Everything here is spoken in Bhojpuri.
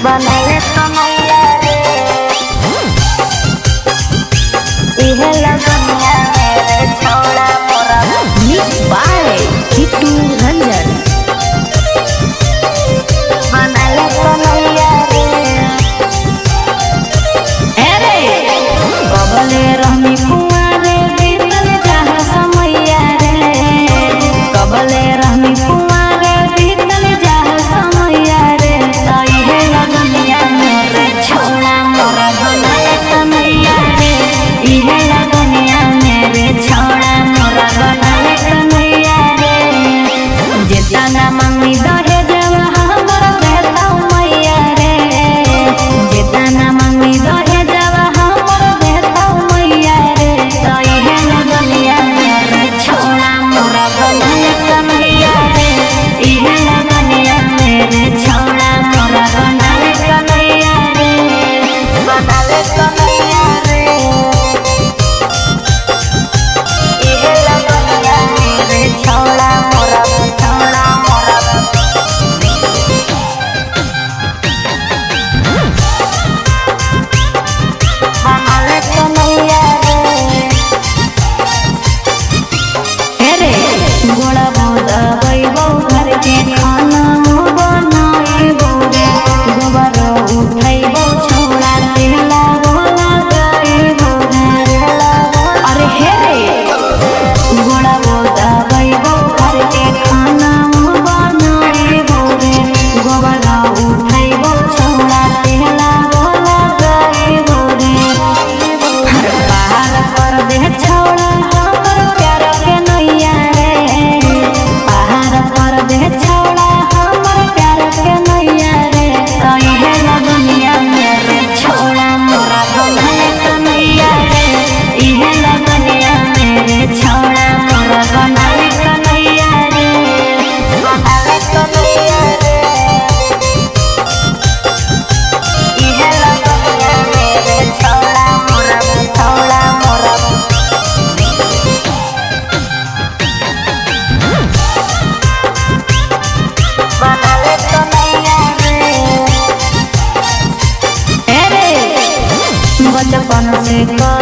बनले कमैया रे इहे लगनिया मेरे छोड़ा मोरा Mixed by Kitu Ranjan. बनले कमैया रे अरे कबले रहनी कुंवारे बीतल चाह समैया रे कबले रहनी कुंवारे बीतल चाह समैया रे तई हे लगनिया मेरे छोड़ा मोरा बनले कमैया रे इहे लगनिया मेरे छोड़ा मोरा बनले कमैया रे जेतना मंगी दहे जवा हमर देता मैया रे जेतना मंगी दहे जवा हमर देता मैया रे तई हे लगनिया मेरे छोड़ा मोरा बनले कमैया रे इहे लगनिया मेरे छोड़ा मोरा बनले कमैया रे बनले कमैया रे इहे लगनिया मेरे छोड़ा मोरा छोड़ा मोरा बनले कमैया रे अरे गोड़ा बोदा बैबौ घर के खाना बनाइबौ रे गोबर उठैबौ छौड़ा तेला बोला गाइबौ रे अरे हे रे गोड़ा बोदा बैबौ घर के खाना बनाइबौ रे गोबर उठैबौ छौड़ा तेला बोला गाइबौ रे हर पहाड़ पर दे छौड़ा हमर प्यार के नैया रे पहाड़ पर दे छौड़ा हमर प्यार के नैया रे तई हे लगनिया मेरे छौड़ा मोरा बनले कन्हैया रे इहे लगनिया मेरे छौड़ा मोरा बनले कन्हैया रे बनले कन्हैया रे इहे लगनिया मेरे छौड़ा मोरा छौड़ा मोरा बनले कन्हैया रे अरे बचपन से